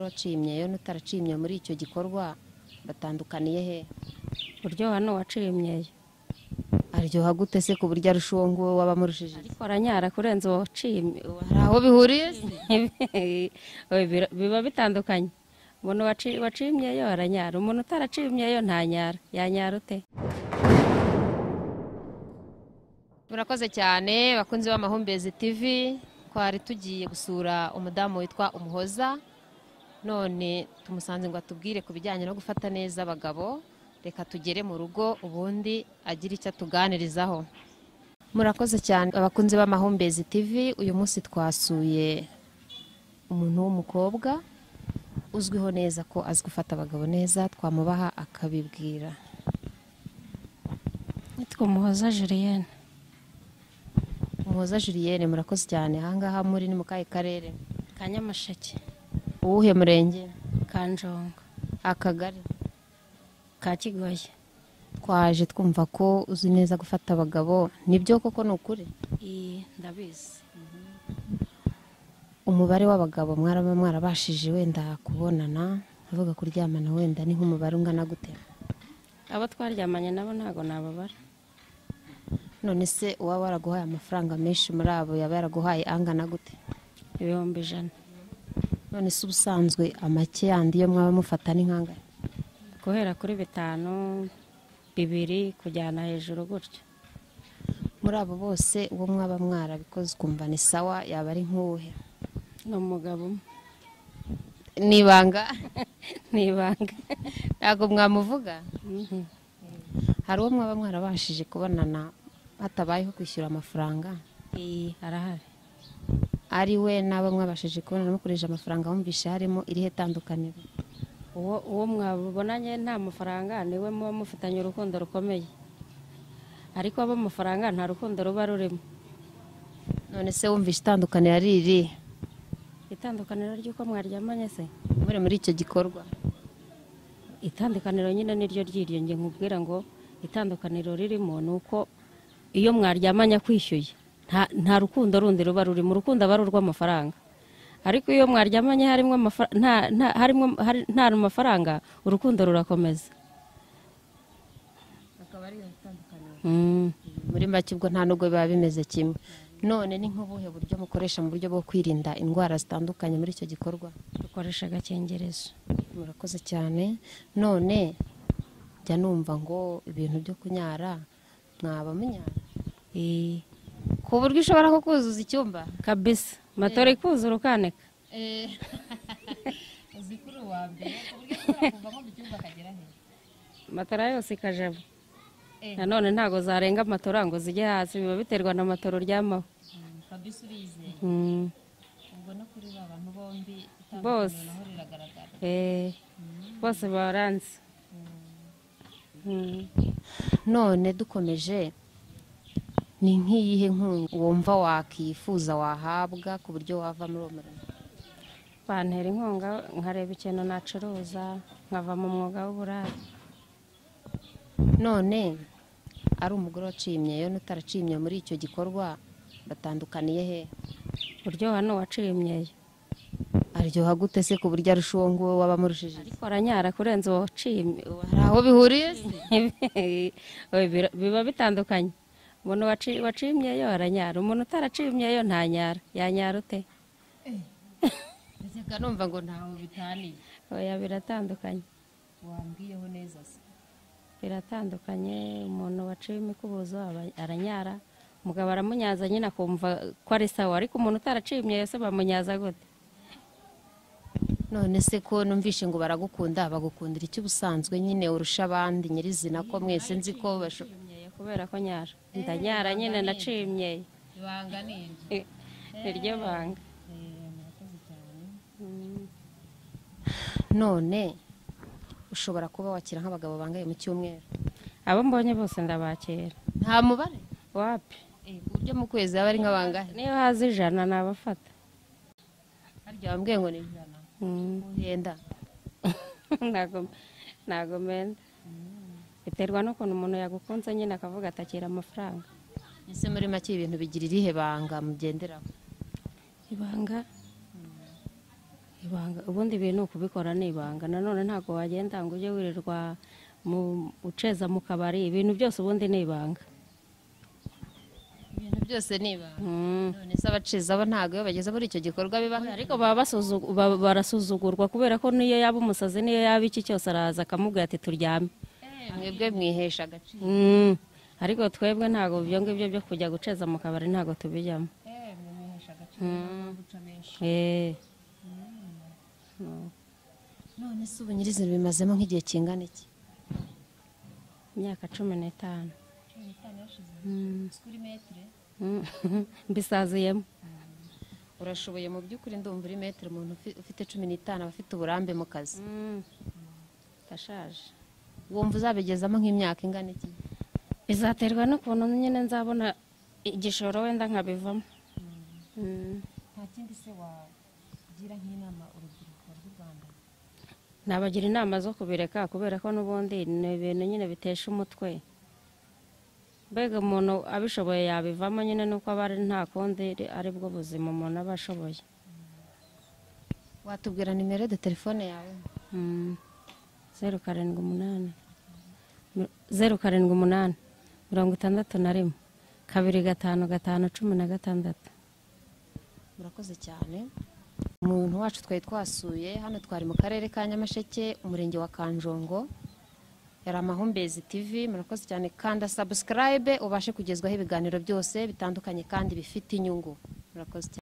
uracimye iyo n'utaracimye muri icyo gikorwa batandukaniye he uryoha n'uwacimyeyo aryoha gute se ku buryo arusha uwo nguwo waba amurushije ariko aranyara kurenza uwo wacimye uwa- hari aho bihuriye se? Oya, bira- biba bitandukanye umuntu waci- wacimyeyo aranyara umuntu utaracimyeyo ntanyara yanyara ute murakoze cyane bakunzi b'amahumbezi tv twari tugiye gusura umudamu witwa umuhoza none tumusanze ngo atubwire ku bijyanye no gufata neza abagabo reka tugere mu rugo ubundi agire icyo atuganirizaho murakoze cyane abakunzi b'amahumbezi tv uyu munsi twasuye umuntu w'umukobwa uzwiho neza ko azi gufata abagabo neza twamubaha akabibwira nitwa umuhoza julienne umuhoza julienne murakoze cyane ahangaha muri ni mu kahe karere ka nyamasheke uwuhe murenge ka njongo akagari ka kigoyi twaje twumva ko uzi neza gufata abagabo nibyo koko ni ukuri Iyi, ndabizi umubare w'abagabo mwaraba mwarabashije wenda kubonana avuga kuryamana wenda ni nk'umubare ungana gute abo twaryamanye nabo ntabwo nababara none se uwaba waraguhaye amafaranga menshi muri abo yaba yaraguhaye angana gute ibihumbi ijana none se ubusanzwe amake yandi yo mwaba mufata ni nkangana guhera kuri bitanu bibiri kujyana hejuru gutyo muri abo bose uwo mwaba mwarabikoze ukumva ni sawa yaba ari nk'uwuhe ni umugabo umwe nibanga ni ibanga ntabwo mwamuvuga Mhm. hari uwo mwaba mwarabashije kubonana hatabayeho kwishyura amafaranga iyi arahari ari we n'abo mwabashije kubonana mukoresheje amafaranga wumvishe harimo irihe tandukaniro uwo uwo mwabonanye nta mafaranga niwe muba mufitanye urukundo rukomeye ariko abo amafaranga nta rukundo ruba rurimo none se wumvishe itandukaniro ari iri itandukaniro ry'uko mwaryamanye se muri muri icyo gikorwa itandukaniro nyine niryo ryiryo nge nkubwira ngo itandukaniro ririmo ni uko iyo mwaryamanye akwishyuye nta- nta rukundo rundi ruba rurimo urukundo aba ari urw'amafaranga ariko iyo mwaryamanye harimo amafa- nta- nta- harimo- hari- nta mafaranga urukundo rurakomeza Mm. muri make ubwo nta nubwo biba bimeze kimwe none ni nk'ubuhe buryo mukoresha mu buryo bwo kwirinda indwara zitandukanye muri icyo gikorwa dukoresha agakingirizo murakoze cyane none jya numva ngo ibintu byo kunyara mwaba munyara Eh, ku buryo ushobora nko kuzuza icyumba kabisa matora ikuzura ukanika uzi kuri uwa mbere ku buryo ushobora kuvamo mu cyumba akagera hejuru matora yose ikajamo Eh. nanone ntabwo zarenga matora ngo zijye hasi biba biterwa na matora uryamaho fabrice urizeye Mm. ubwo no kuri ba bantu bombi Bose. naho riragaragara Eh, bose baranze Mm. none dukomeje ni nk'iyihe nkunga wumva wakifuza wahabwa ku buryo wava muri uwo murimo bantera inkunga nkareba ikintu nacuruza nkava mu mwuga w'uburari none ari umugore wacimye iyo n'utaracimye muri icyo gikorwa batandukaniye he uryoha n'uwacimyeyo aryoha gute se ku buryo arusha uwo nguwo waba amurushije ariko aranyara kurenza uwo wacimye uwa- hari aho bihuriye se? Oya, bira- biba bitandukanye umuntu waci- wacimyeyo aranyara umuntu utaracimyeyo ntanyara yanyara ute Ndakeka numva ngo ntaho bitaniye oya biratandukanye wambwiyeho neza se biratandukanye umuntu waciye imikubuzo aba- aranyara umugabo aramunyaza nyine akumva ko ari sawa ariko umuntu utaraciye imyeyo se bamunyaza gute none se ko numvishe ngo baragukunda bagukundira icyo ubusanzwe nyine urusha abandi nyirizina ko mwese nzi ko basho Imyeyo kubera ko nyara ndanyara nyine naciye imyeyo ibanga ni iryo Eh, niryo banga Mm. none ushobora kuba wakira nk'abagabo bangaye mu cyumweru abo mbonye bose ndabakira nta mubare wapi ku buryo mu kwezi aba ari nk'abangahe niyo haza ijana nabafata harya wambwiye ngo ni ijana Mm. ugenda ntago ntago menda biterwa n'ukuntu umuntu yagukunze nyine akavuga atakira amafaranga ese muri make ibintu bigira irihe banga mugenderaho ibanga ibanga ubundi ibintu ni ukubikora ni ibanga nanone ntabwo wagenda ngo ujye wirirwa mu uceza mu kabari ibintu byose ubundi ni ibanga ibintu byose niba Mm. none se abaceza bo ntabwo iyo bageze muri icyo gikorwa bibaho ariko baba basuzu- ba- barasuzugurwa kubera ko niyo yaba umusazi niyo yaba iki cyose araza akamubwira ati turyame Eh, mwebwe mwihesha agaciro Mm. ariko twebwe ntabwo ibyo ngibyo byo kujya guceza mu kabari ntabwo tubijyamo Eh, mwe mwihesha agaciro ntabwo muca benshi. Eh. none se ubu nyirizina bimazemo nk'igihe kingana iki imyaka cumi n'itanu Mm. Mm. mbisaziyemo urashoboye mu by'ukuri ndumva uri metero umuntu ufi- ufite cumi n'itanu aba afite uburambe mu kazi Mm. ndashaje wumva uzabigezamo nk'imyaka ingana iki bizaterwa n'ukuntu nyine nzabona igishoro wenda nkabivamo Mm. nta kindi se wagira nk'inama urubyiruko rw'u rwanda nabagira inama zo kubireka kubera ko n'ubundi ni ibintu nyine bitesha umutwe mbega umuntu abishoboye yabivamo nyine nuko aba ari nta kundi ari bwo buzima umuntu aba ashoboye watubwira nimero de telefone yawe Mm. zeru karindwi umunani Mi- zeru karindwi umunani mirongo itandatu na rimwe kabiri gatanu gatanu cumi na gatandatu murakoze cyane umuntu wacu twari twasuye hano twari mu karere ka nyamasheke umurenge wa kanjongo yari amahumbezi tv murakoze cyane kanda sabusikarayibe ubashe kugezwaho ibiganiro byose bitandukanye kandi bifite inyungu murakoze cyane